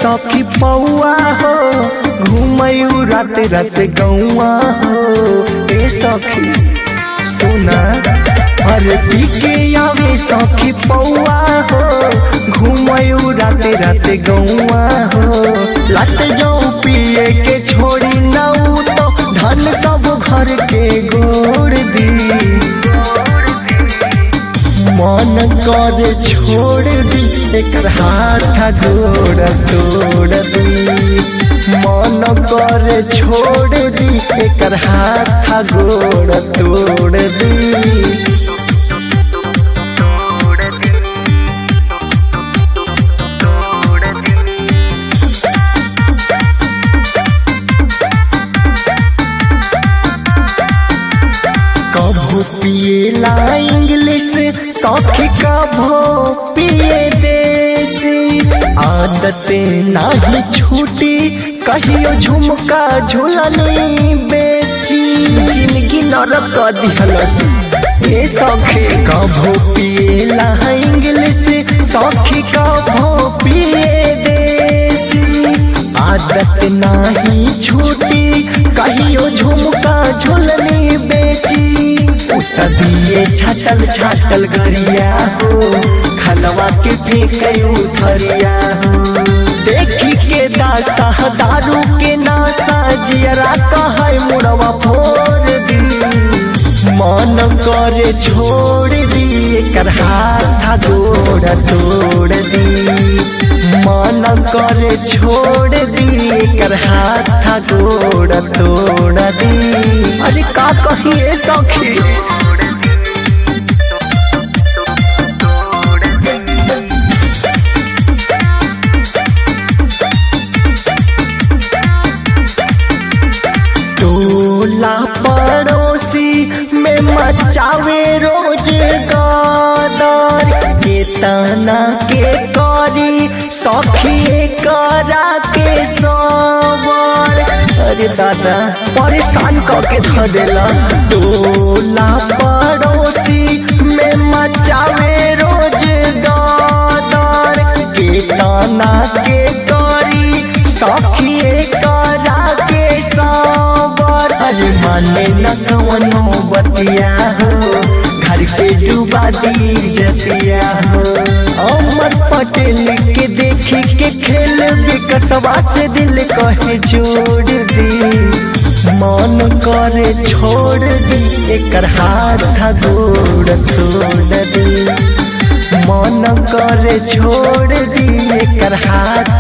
सखी पौआ हो घूमयू रात रात गौआ हो ए सखी सुना अरे पी के आवे सखी पौआ हो घूमयू रात रात गौआ हो लत जाऊ पिए के छोड़ी नऊ तो धन सब घर के गोड़ दी मन कर छोड़ दी एकर हाथ गोड़ तोड़ दी मन कर छोड़ दी एकर हाथ गोड़ तोड़ दी कभू पिएला इंग्लिश सौखी कभू पिए देसी आदत नाही छूटी कहियो झुमका झुलनी बेची जिंदगी नरक दिहलस ए सौखे कभू पिएला इंग्लिश सौखी कभू पिए देसी आदत नाही छूटी कहियो झुमका झुलनी बेची उत दिए छाटल छाटल गरिया हो खलवा के फेंक उथरिया हो देखी के दासा दारू के नासा जियरा कहे मुड़वा फोड़ दी मन करे छोड़ दी एकर हाथ गोड़ तोड़ दी मन करे छोड़ दी एकर हाथ गोड़ तोड़ दी अरे का कहिए सखी टोला पड़ोसी में मचावे रोज गादर के तना के करी सखी करा के सवर अरे दादा परेशान करके ध देला टोला पड़ोसी में मचावे रोज गादर के तना के करी सखी करा के सवर अरे माने न कवनो बतिया हो घर पे डूबा दी जतिया हो अमर पटेल के देखी के खेल विकसवा से दिल कहे जोड़ दी मन करे छोड़ दी एकर हाथ गोड़ तोड़ दी मन करे छोड़ दी एकर हाथ